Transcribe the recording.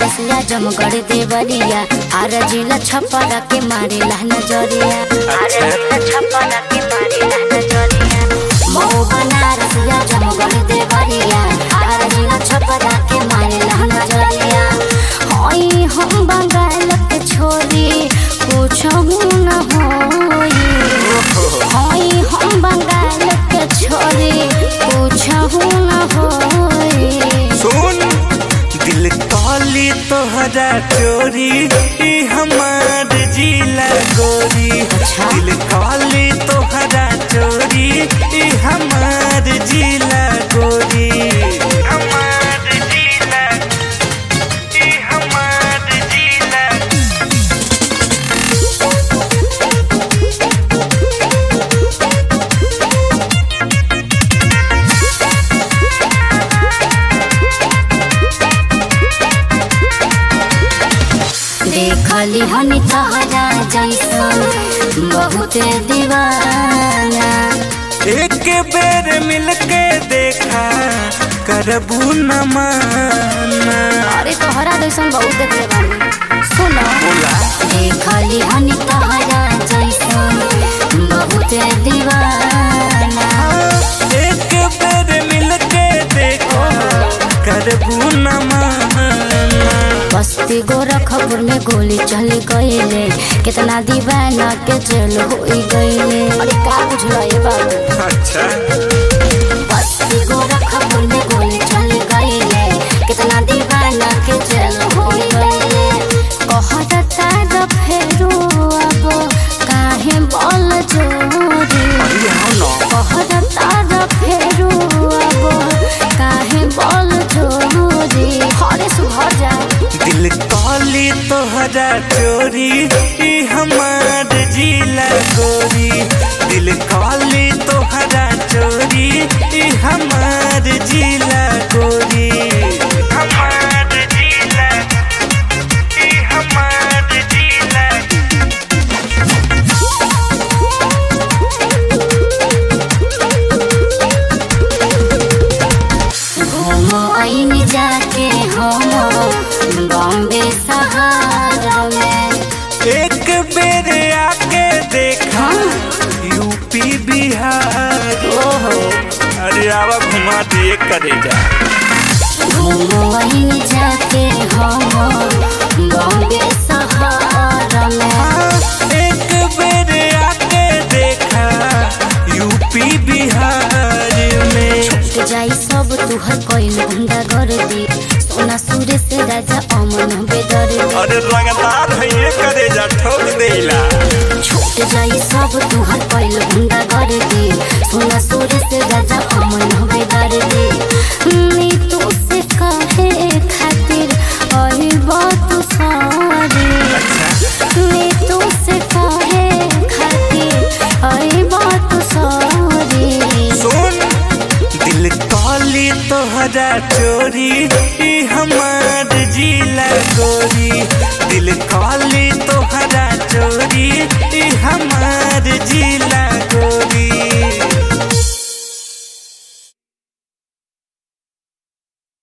बनारस या जमगढ़ देवरिया आर जिला छपरा के मारे नजरिया आर जिला छपरा के मारे नजरिया मऊ बनारस या जमगढ़ देवरिया आर जिला छपरा के मारे नजरिया होई हम बंगाल के छोरी पूछहु न होई होई हम बंगाल के छोरी पूछहु न होई सुन दिल काली तोहरा चोरी ई हमार जिला गोरी दिल काली तोहरा चोरी ई हमार जिला गोरी हमार जिला ई हमार जिला देखली हनी तहरा जैसन बहुत दीवाना एक बेर मिलके देखा करबू न माना अरे तोहरा जैसन बहुत देखले बानी सुनो बोला देखली हनी तहरा जैसन बहुत दीवाना एक बेर मिलके देखो करबू न माना बस्ती गोरखपुर में गोली चल गईले कितना दीवाना के जेल हो गईले अरे का बुझलो ये बाबू अच्छा बस्ती गोरखपुर में गोली चल गईले कितना दीवाना के जेल हो गईले कहता र फेरो अब काहे बल जोरी अरे हाँ ना कहता र फेरो अब काहे बल जोरी हरे सुधर जा दिल काली तोहरा चोरी ई हमार जिला गोरी दिल काली तोहरा चोरी ई हमार जिला गोरी हमार जिला ई हमार जिला घूमो आइन जाके हम बॉम्बे सहारा में एक बेर आके देखा यूपी बिहार ओहो अरे आवा घुमा दिए करे जा घूमो आइन जाके हम बॉम्बे सहारा में एक बेर आके देखा यूपी बिहार में छूट जाई सब तुहर कोइल गुंडा कर दी सोना सूर्य से राजा अमन बेदर अरे लगातार है ये करे जा ठोक देला छूट जाई सब तुहर कोइल गुंडा कर दी सोना सूर्य से राजा अमन बेदर दी नी तू से कहे खातिर आई बात सारी नी तू से कहे खातिर आई बात सारी सुन दिल काली तोहरा चोरी ई हमार जिला गोरी दिल काली तोहरा चोरी ई हमार जिला